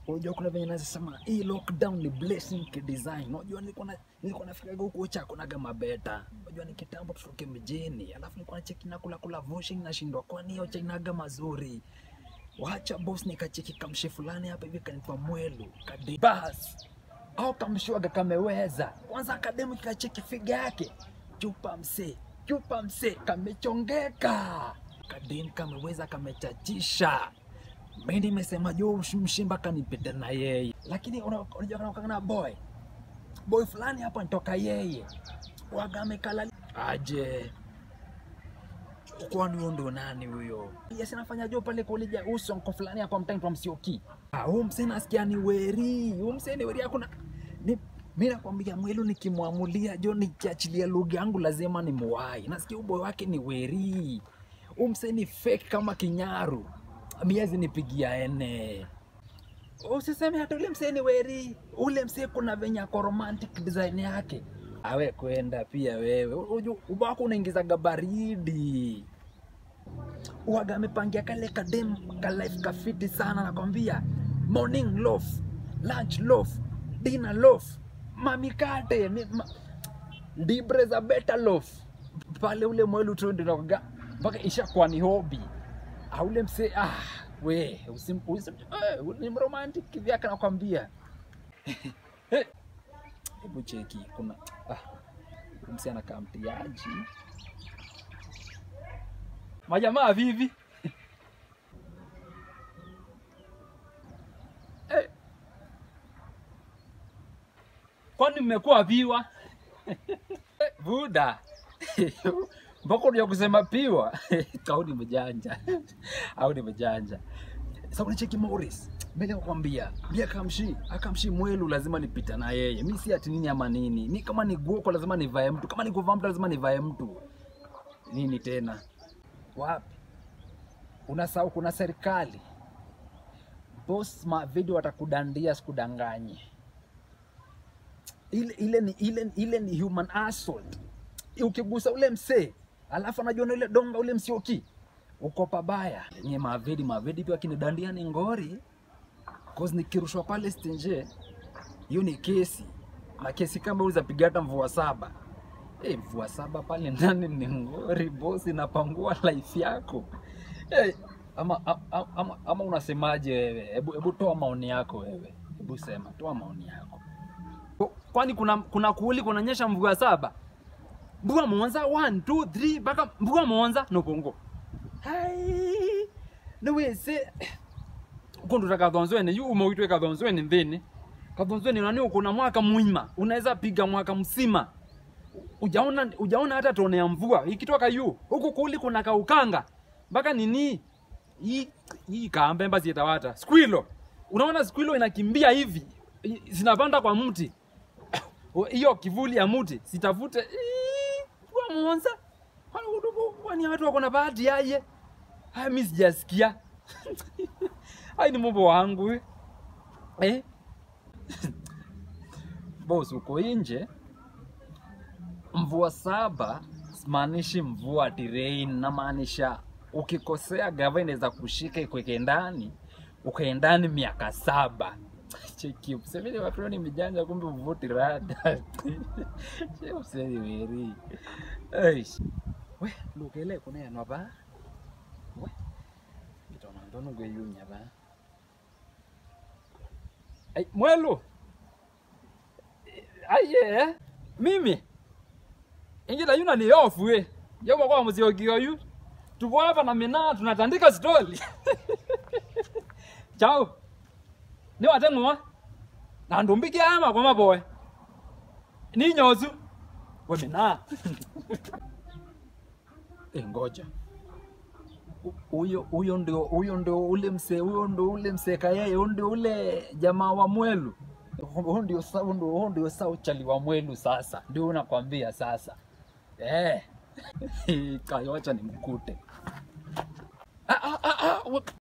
unajua kuna venye nasema hii lockdown ni blessing kidesign. Unajua nilikuwa na nilikuwa nafikaga huko chako naga mabeta. Unajua ni kitambo tutoke mjini, alafu nilikuwa nacheki na kula kula voshing nashindwa kwani hiyo chainaga mazuri. Wacha boss nikacheki kamshe fulani hapa hivi kanipa mwelu kade bas au kamshuaga kameweza kwanza akademu kacheki figa yake chupa mse chupa mse kamechongeka kadem kameweza kamechachisha mi nimesema jo mshimba kanipita na yeye lakini una- unajua kana kana boy boy fulani hapa nitoka yeye waga amekala aje kwani huyo ndo nani huyo? Yes, nafanya jo pale kulija uso mko fulani hapa mtani kwa msioki. Ah, huyo msee nasikia ni weri. Huyo msee ni weri hakuna ni mimi nakwambia mwelu nikimwamulia jo nikiachilia lugha yangu lazima ni muwai. Nasikia uboy wake ni weri. Huyo msee ni fake kama kinyaru. Miezi nipigia ene. Usiseme hata ule msee ni weri. Ule msee kuna venye ako romantic design yake. Awe kwenda pia wewe. Unajua ubao wako unaingizaga baridi waga amepangia kale kadem ka life kafiti sana nakwambia morning loaf lunch loaf dinner loaf mamikate mi, ma, libre za beta loaf pale ule mwelu tu ndio nakuga mpaka ishakuwa ni hobi aule mse ah we usim, usim, eh, ni mromantic kivyake nakwambia Eh, hebu cheki kuna ah, mse anakaa mtiaji majamaa vivi Eh. kwani mmekuwa viwa Eh, buda mpaka unaja kusema piwa au ni mjanja au ni mjanja sasa unacheki Morris mbele nakwambia bia kamshi akamshi mwelu lazima nipita na yeye mi si ati nini ama nini ni kama ni guoko lazima nivae mtu kama ni kuvaa mtu lazima nivae mtu nini tena wapi unasahau kuna serikali boss ma video watakudandia sikudanganye ile, ile, ni, ile, ile ni human assault ukigusa ule msee alafu anajua na ile donga ule msioki uko pabaya nye mavedi mavedi pia kinidandia ni ngori cause nikirushwa pale stenje hiyo ni kesi na kesi kama hiyo zapiga hata mvua saba hey, mvua saba pale ndani ni ngori bosi inapangua life yako hey, ama, ama, ama, ama unasemaje wewe hebu hebu toa maoni yako wewe hebu sema toa maoni yako kwani kuna kuna kuuli kunanyesha mvua saba mvua monza 1 2 3 mpaka mvua monza nobongo hai niwese ukundura kathonzweni yu umeitwe kathonzweni nthini kathonzweni nani ukuna mwaka mwima unaweza piga mwaka msima ujaona ujaona hata tone ya mvua ikitoka yu huku kuli kuna kaukanga mpaka nini hii hii kaambe mba sietawata squilo unaona squilo inakimbia hivi i- zinapanda kwa mti hiyo kivuli ya mti sitafute Ii, kwa monza kwani watu wako na bahati yaye haya mi sijasikia hai ni mambo wangu eh. eh? Boss uko nje, mvua saba simaanishi mvua ati rain, namaanisha ukikosea gava inaweza kushika ikweke ndani ukae ndani miaka saba. Cheki msemeni watu ni mijanja, kumbe uvuti rada che useni weri Eish. we lukele kunenwa ba we itona ndono gweyunya ba Ai, mwelu aye mimi ingila yuna ni ofu we yoba kwa muziogiyo yu tuko hapa na mina tunatandika stori chao ni wateng'wa na ndumbiki ama kwa maboy ni nyozu we mina e, ngoja Hu- huyo huyo ndio huyo ndio ule mse huyo ndio ule mseka yeye huyo ndio ule jamaa wa mwelu huyo ndio sa huyo ndio huyo ndio sa uchali wa mwelu sasa ndio nakwambia sasa eh kayocha ni mkute ah, ah, ah, ah,